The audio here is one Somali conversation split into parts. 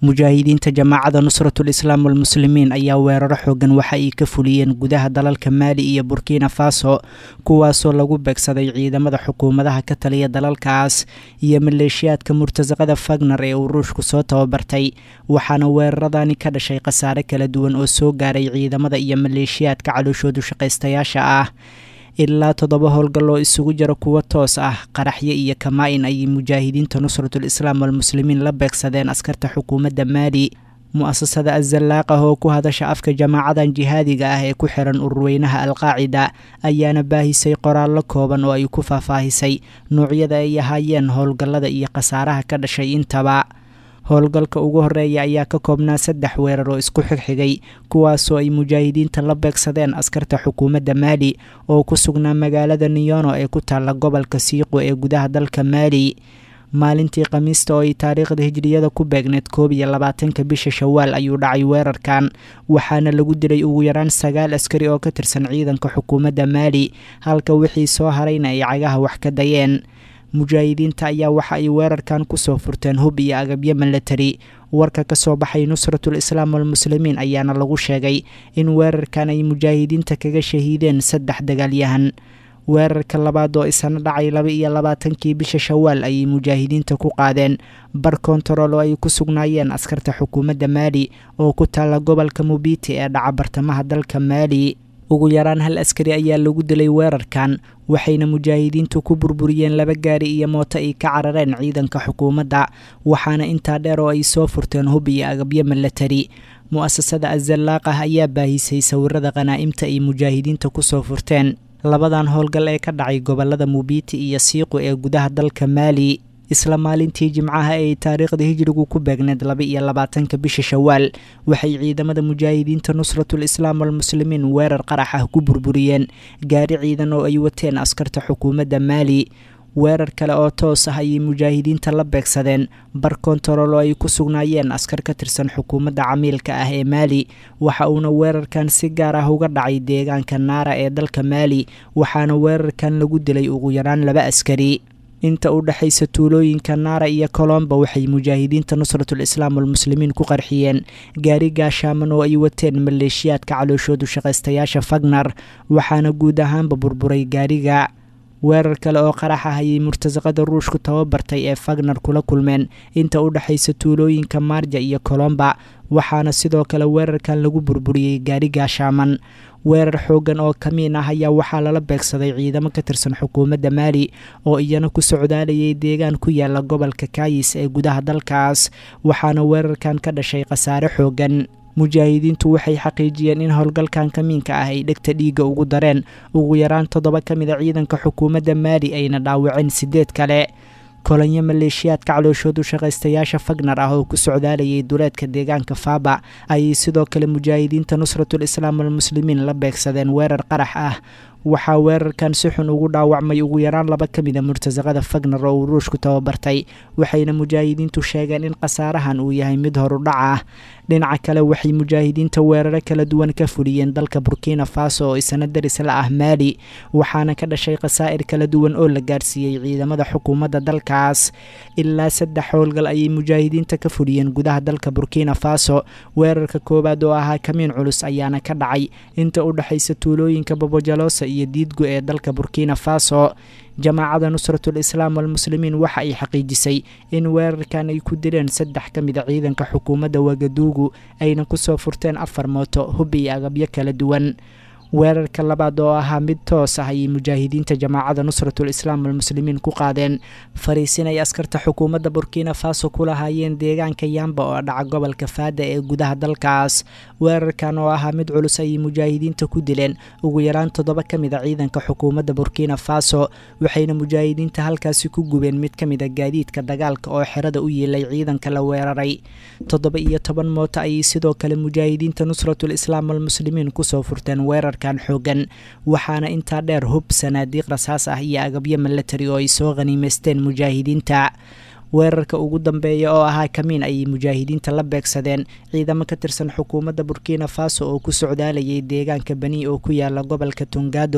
mujaahidiinta jamaacada nusratul islaam walmuslimiin ayaa weeraro xoogan waxa ay ka fuliyeen gudaha dalalka maali iyo burkina faso kuwaasoo lagu beegsaday ciidamada xukuumadaha ka taliya dalalkaas iyo maleeshiyaadka murtasaqada fagner ee uu ruushku soo tababartay waxaana weeraradani ka dhashay khasaare kala duwan oo soo gaaray ciidamada iyo maleeshiyaadka calooshoodu shaqaystayaasha ah ilaa toddoba howlgal oo isugu jira kuwo toos ah qaraxyo iyo kamaa-in ayay mujaahidiinta nusratul islaam walmuslimiin la beegsadeen askarta xukuumadda maali mu-asasada azalaaqah oo ku hadasha afka jamaacadan jihaadiga ah ee ku xiran ururweynaha alqaacida ayaana baahisay qoraallo kooban oo ay ku faahfaahisay nuucyada ay ahaayeen howlgallada iyo khasaaraha ka dhashay intaba howlgalka ugu horeeya ayaa ka koobnaa saddex weerar oo isku xigxigay kuwaasoo ay mujaahidiinta la beegsadeen askarta xukuumadda maali oo ku sugnaa magaalada niyono ee ku taalla gobolka siiqo ee gudaha dalka maali maalintii khamiista oo ay taariikhda hijriyada ku beegneed koob iyo labaatanka bisha shawaal ayuu dhacay weerarkan waxaana lagu dilay ugu yaraan sagaal askari oo ka tirsan ciidanka xukuumadda maali halka wixii soo harayna ay cagaha wax ka dayeen mujaahidiinta ayaa waxa ay weerarkan kusoo furteen hub iyo agabyo milatari warka ka soo baxay nusratul islaam walmuslimiin ayaana lagu sheegay in weerarkan ay mujaahidiinta kaga shahiideen saddex dagaalyahan weerarka labaad oo isana dhacay laba iyo labaatankii bisha shawaal ayay mujaahidiinta ku qaadeen bar kontarool oo ay ku sugnaayeen askarta xukuumadda maali oo ku taalla gobolka mubiti ee dhaca bartamaha dalka maali ugu yaraan hal askari ayaa lagu dilay weerarkan waxayna mujaahidiintu ku burburiyeen laba gaari iyo mooto ay ka carareen ciidanka xukuumadda waxaana intaa dheer oo ay soo furteen hub iyo agabyo milatari mu-asasada azalaaqah ayaa baahisay sawirada khanaa'imta ay mujaahidiinta kusoo furteen labadan howlgal ee ka dhacay gobolada mubiti iyo siiqu ee gudaha dalka maali isla maalintii jimcaha ee taariikhda hijrigu ku beegneed laba iyo labaatanka bisha shawaal waxay ciidamada mujaahidiinta nusratul islaam walmuslimiin weerar qarax ah ku burburiyeen gaari ciidan oo ay wateen askarta xukuumadda maali weerar kale oo toos ah ayay mujaahidiinta la beegsadeen bar kontarool oo ay ku sugnaayeen askar ka tirsan xukuumadda camiilka ah ee maali waxa uuna weerarkan si gaar ah uga dhacay deegaanka naara ee dalka maali waxaana weerarkan lagu dilay ugu yaraan laba askari inta u dhexaysa tuulooyinka naara iyo colomba waxay mujaahidiinta nusratul islaam walmuslimiin ku qarxiyeen gaari gaashaaman oo ay wateen maleeshiyaadka calooshoodu shaqaystayaasha fagner waxaana guud ahaanba burburay gaariga weerar kale oo qarax ah ayay murtasaqada ruushku tababartay ee fagner kula kulmeen inta u dhexaysa tuulooyinka maarja iyo colomba waxaana sidoo kale weerarkan lagu burburiyey gaari gaashaaman weerar xoogan oo kamiin ah ayaa waxaa lala beegsaday ciidamo ka tirsan xukuumadda maali oo iyana ku socdaalayay deegaan ku yaala gobolka kaayis ee gudaha dalkaas waxaana weerarkan ka dhashay khasaare xoogan mujaahidiintu waxay xaqiijiyeen in howlgalkan kamiinka ah ay dhegta dhiigga ugu dareen ugu yaraan toddoba ka mid a ciidanka xukuumadda maali ayna dhaawaceen sideed kale kolonyo maleeshiyaadka calooshoodu shaqaystayaasha fagner ah oo ku socdaalayay duleedka deegaanka faaba ayay sidoo kale mujaahidiinta nusratul islaam walmuslimiin la beegsadeen weerar qarax ah waxaa weerarkan si xun ugu dhaawacmay ugu yaraan laba ka mid a murtasaqada fagner oo uu ruushku tababartay waxayna mujaahidiintu sheegeen in khasaarahan uu yahay mid horudhac ah dhinaca kale waxay mujaahidiinta weeraro kala duwan ka fuliyeen dalka burkina faso oo isna daris la ah maali waxaana ka dhashay khasaa'ir kala duwan oo la gaarsiiyey ciidamada xukuumadda dalkaas ilaa saddex howlgal ayay mujaahidiinta ka fuliyeen gudaha dalka burkina faso weerarka koowaad oo ahaa kamiin culus ayaana ka dhacay inta u dhexaysa tuulooyinka babojalosa iyo diidgo ee dalka burkina faso jamaacada nusratul islaam walmuslimiin waxa ay xaqiijisay in weerarkan ay ku dileen saddex ka mid a ciidanka xukuumadda wagaduugu ayna kusoo furteen afar mooto hub iyo agabyo kala duwan weerarka labaad oo ahaa mid toos ah ayay mujaahidiinta jamaacada nusratul islaam walmuslimiin ku qaadeen fariisin ay askarta xukuumadda burkina faso ku lahaayeen deegaanka yamba oo dhaca gobolka faada ee gudaha dalkaas weerarkan oo ahaa mid culus ayay mujaahidiinta ku dileen ugu yaraan toddoba ka mid a ciidanka xukuumadda burkina faso waxayna mujaahidiinta halkaasi ku gubeen mid ka mid a gaadiidka dagaalka oo xerada u yiilay ciidanka la weeraray toddoba iyo toban mooto ayay sidoo kale mujaahidiinta nusratul islaam walmuslimiin kusoo furteen weerar xoogan waxaana intaa dheer hub sanaadiiq rasaas ah iyo agabyo milatari oo ay soo khaniimaysteen mujaahidiinta weerarka ugu dambeeya oo ahaa kamiin ayay mujaahidiinta la beegsadeen ciidamo ka tirsan xukuumadda burkina faso oo ku socdaalayay deegaanka bani oo ku yaala gobolka tungado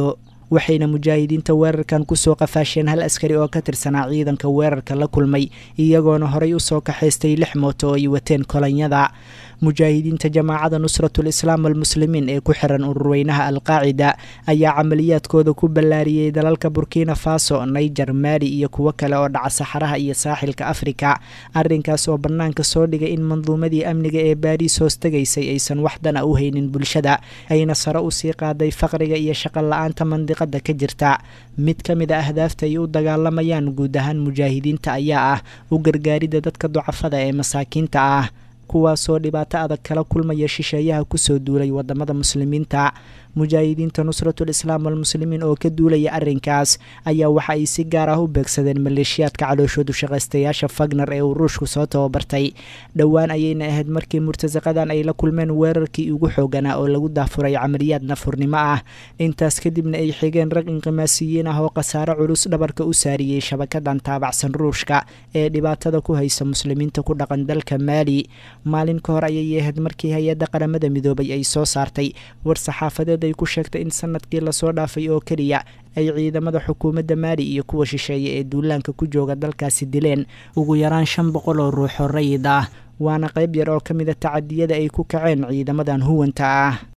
waxayna mujaahidiinta weerarkan kusoo qafaasheen hal askari oo ka tirsanaa ciidanka weerarka la kulmay iyagoona horay usoo kaxaystay lix mooto oo ay wateen kolonyada mujaahidiinta jamaacada nusratul islaam almuslimiin ee ku xiran ururweynaha alqaacida ayaa camaliyaadkooda ku ballaariyey dalalka burkina faso naiger maali iyo kuwo kale oo dhaca saxaraha iyo saaxilka afrika arrinkaas oo bannaanka soo dhigay in manduumadii amniga ee baariis hoos tegaysay aysan waxdana u haynin bulshada ayna sare usii qaaday faqriga iyo shaqo la-aanta mandiqada ka jirta mid ka mid a ahdaafta ay u dagaalamayaan guud ahaan mujaahidiinta ayaa ah u gargaaridda dadka ducafada ee masaakiinta ah kuwaasoo dhibaato adag kala kulmaya shisheeyaha kusoo duulay wadamada muslimiinta mujaahidiinta nusratul islaam almuslimiin oo ka duulaya arrinkaas ayaa waxa ay si gaar ah u beegsadeen maleeshiyaadka calooshoodu shaqaystayaasha fagner ee uu ruushku soo tababartay dhowaan ayayna ahayd markii murtasaqadan ay la kulmeen weerarkii ugu xooganaa oo lagu daafuray camaliyaad nafurnimo ah intaas kadibna ay xigeen rag inqimaasiyiin ah oo khasaare culus dhabarka u saariyey shabakadan taabacsan ruushka ee dhibaatada ku haysa muslimiinta ku dhaqan dalka maali maalin ka hor ayay ahayd markii hay-adda qaramada midoobay ay soo saartay war saxaafadeed ay ku sheegtay in sanadkii lasoo dhaafay oo keliya ay ciidamada xukuumadda maali iyo kuwa shisheeye ee duulaanka ku jooga dalkaasi dileen ugu yaraan shan boqol oo ruux oo rayid ah waana qayb yar oo ka mid a tacadiyada ay ku kaceen ciidamadan huwanta ah